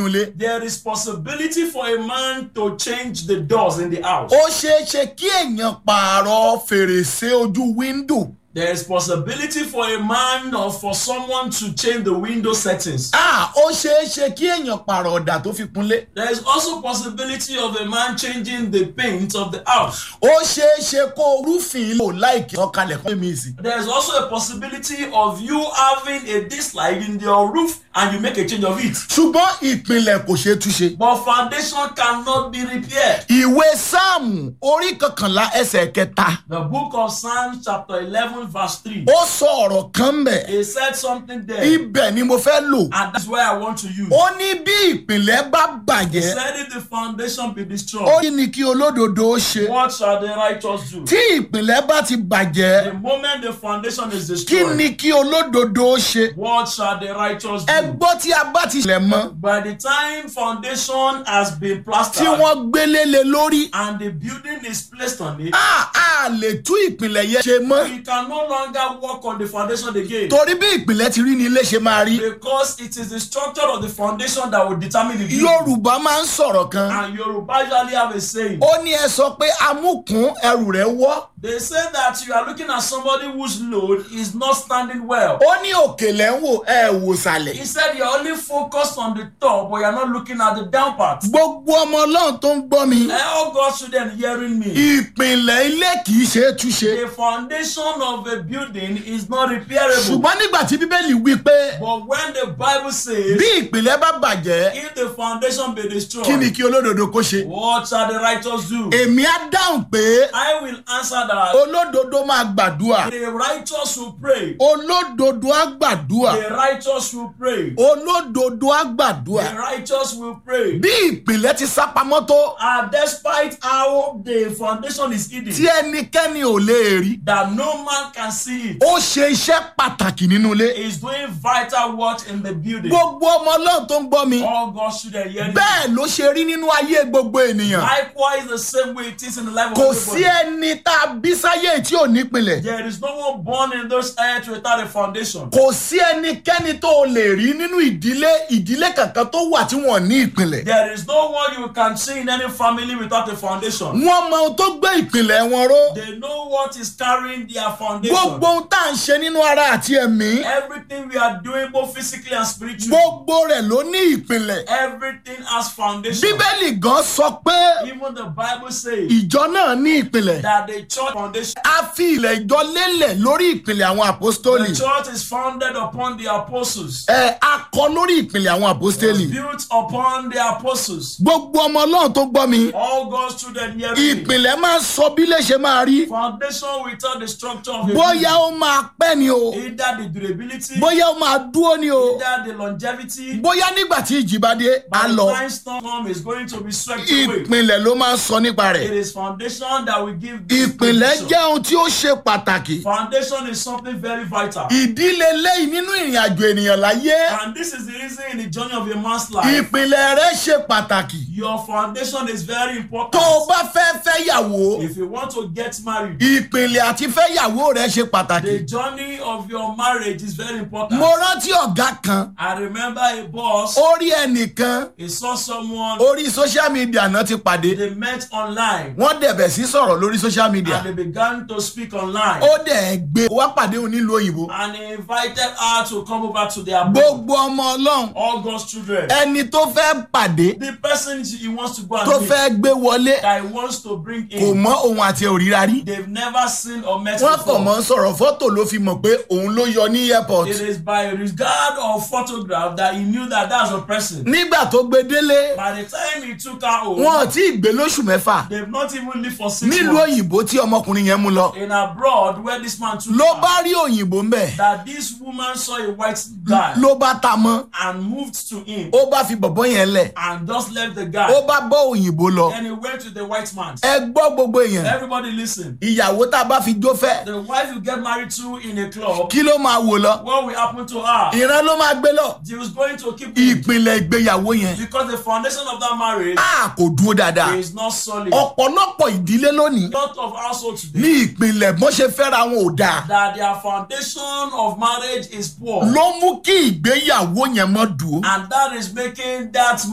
nínú ilé. There is possibility for a man to change the doors in the house. ó ṣeé ṣe kí èèyàn pààrọ̀ fèrèsé ojú wíńdò. There is possibility for a man or for someone to change the window settings. Ah, ó ṣeé ṣe kí èèyàn pààrọ̀ ọ̀dà tó fi kunlé. There is also possibility of a man changing the paint of the house. ó ṣeé ṣe kó rúfin lò láìkí ọkàlẹ̀ kan mi sí. There is also a possibility of you having a dislike in your roof and you make a change of it. ṣùgbọ́n ìpìlẹ̀ kò ṣeé túnṣe. But foundation cannot be repaired. ìwé sáàmù orí kọkànlá ẹsẹ̀ kẹta The book of Psalms chapter 11 verse 3. ó sọ ọ̀rọ̀ kan bẹ̀. He said something there. ibẹ̀ ni mo fẹ́ lò. And that's where I want to use. ó ní bí ìpìlẹ̀ bá He bàjẹ́ said if the foundation be ó destroyed, ní ni kí olódodo ó ṣe. what shall the righteous do? tí ìpìlẹ̀ bá ti bàjẹ́ The moment the foundation is kí destroyed, ni kí olódodo ó ṣe. what shall the righteous ẹ do? gbọ́ tí a bá ti ṣẹlẹ̀ mọ́ By the time foundation has been tí plastered wọ́n gbélé lé lórí and the building is placed on it, a a lè tú ìpìlẹ̀ yẹn ṣe mọ́ we can no longer work on the foundation again. torí bí ìpìlẹ̀ ti rí ni ilé ṣe máa rí. Because it is the structure of the foundation that will determine the building. yorùbá máa ń sọ̀rọ̀ kan And Yoruba usually have a saying. ó ní ẹ sọ pé amúkún ẹrù rẹ̀ wọ́ They say that you are looking at somebody whose load is not standing well. ó ní òkèlè ń wò ẹ wò sàlẹ̀. He said you're only focused on the top, but you're not looking at the down part. gbogbo ọmọ ọlọ́run tó ń gbọ́ mi All God's children hearing me. ìpìlẹ̀ ilé kì í ṣe é túnṣe. The foundation of a building is not repairable. ṣùgbọ́n nígbà tí bíbélì wí pé But when the Bible says, bí ìpìlẹ̀ bá bàjẹ́ if the foundation be destroyed, kí ni kí olódodo kó ṣe. what shall the righteous do? èmi á dáhùn pé I will answer that. olódodo máa gbàdúrà The righteous will pray. olódodo á gbàdúrà The righteous will pray. olódodo á gbàdúrà The righteous will pray. bí ìpìlẹ̀ ti sápamọ́ tó And despite how the foundation is hidden, tí ẹnikẹ́ni ò lè rí that no man can see it, ó ṣe iṣẹ́ pàtàkì nínú ilé is doing vital work in the building. gbogbo ọmọ ọlọ́run tó ń gbọ́ mi All God's children hearing. bẹ́ẹ̀ ló ṣe rí nínú ayé gbogbo ènìyàn Likewise, the same way it is in the life of kò sí everybody. ẹni tá a bí sáyé tí ò nípìnlẹ̀ There is no one born in this earth without a foundation. kò sí ẹnikẹ́ni tó o lè rí nínú ìdílé ìdílé kankan tó wà tí wọ́n ní ìpìlẹ̀ There is no one you can see in any family without a foundation. wọ́n mọ ohun tó gbé ìpìlẹ̀ wọn ró They know what is carrying their foundation. gbogbo ohun tá à ń ṣe nínú ara àti ẹ̀mí Everything we are doing, both physically and spiritually, gbogbo rẹ̀ ló ní ìpìlẹ̀ everything has foundation. bíbélì gan sọ pé Even the Bible says ìjọ náà ní ìpìlẹ̀ that the church foundation, a fi ilẹ̀ ìjọ lélẹ̀ lórí ìpìlẹ̀ àwọn àpọ́stólì the church is founded upon the apostles, ẹ̀ a kọ lórí ìpìlẹ̀ àwọn àpọ́stólì built upon the apostles. gbogbo ọmọ ọlọ́run tó gbọ́ mi All God's children hear me. ìpìlẹ̀ máa ń sọ bí lè ṣe máa rí Foundation without the structure of a bóyá ó máa pẹ́ ni o building, either the durability, bóyá ó máa dúró ni o either the longevity, bóyá nígbà tí ìjì bá dé á by the lọ time storm come is going to be swept away. ìpìlẹ̀ ló máa ń sọ nípa It rẹ̀ is foundation that will give this ìpìlẹ̀ position. jẹ́ ohun tí ó ṣe pàtàkì Foundation is something very vital. ìdílé lẹ́yìn nínú ìrìn àjò ènìyàn láyé And this is the reason in the journey of a man's life, ìpìlẹ̀ rẹ̀ ṣe pàtàkì your foundation is very important. tó o bá fẹ́ fẹ́ yàwó If you want to get married, ìpìlẹ̀ àti fẹ́ yàwó rẹ̀ ṣe pàtàkì the journey of your marriage is very important. mo rántí ọ̀gá kan I remember a boss, ó rí ẹnìkan he saw someone, orí social media náà ti pàdé they met online wọ́n dẹ̀bẹ̀ sí sọ̀rọ̀ lórí social media and they began to speak online. ó dẹ̀ gbé wá pàdé òun nílùú òyìnbó And he invited her to come over to their abode. gbogbo ọmọ ọlọ́run All God's children. ẹni tó fẹ́ pàdé The person he wants to go and tó meet, fẹ́ gbé wọlé that he wants to bring kò in, mọ òun àti òríra rí they've never seen or met wọ́n kàn before. mọ́ sọ̀rọ̀ fọ́tò ló fi mọ̀ pé òun ló yọ ní airport It is by regard of photograph that he knew that that's a person. nígbà tó gbé délé By the time he took her home, wọn ò tí ì gbé lóṣù mẹ́fà they've not even lived for six nílùú months. òyìnbó tí ọmọkùnrin yẹn mú lọ In abroad, where this man took ló her, bá rí òyìnbó ń bẹ̀ that this woman saw a white guy ló bá ta mọ́ and moved to him ó bá fi bọ̀bọ́ yẹn lẹ̀ and just left the ó guy. bá bọ́ òyìnbó lọ Then he went to the white man. ẹ gbọ́ gbogbo èèyàn Everybody listen. ìyàwó tá a bá fi jó fẹ́ The wife you get married to in a club, kí ló máa wò lọ what will happen to her? ìran ló máa gbé lọ She was going to keep him ìpìlẹ̀ ìgbéyàwó yẹn because the foundation of that marriage a kò dúró dáadáa is not solid. ọ̀pọ̀lọpọ̀ ìdílé lónìí lot of households ní today ìpìlẹ̀ bó ṣe fẹ́ra wọn ò dáa that their foundation of marriage is poor ló mú kí ìgbéyàwó yẹn mọ́ dùn and that is making that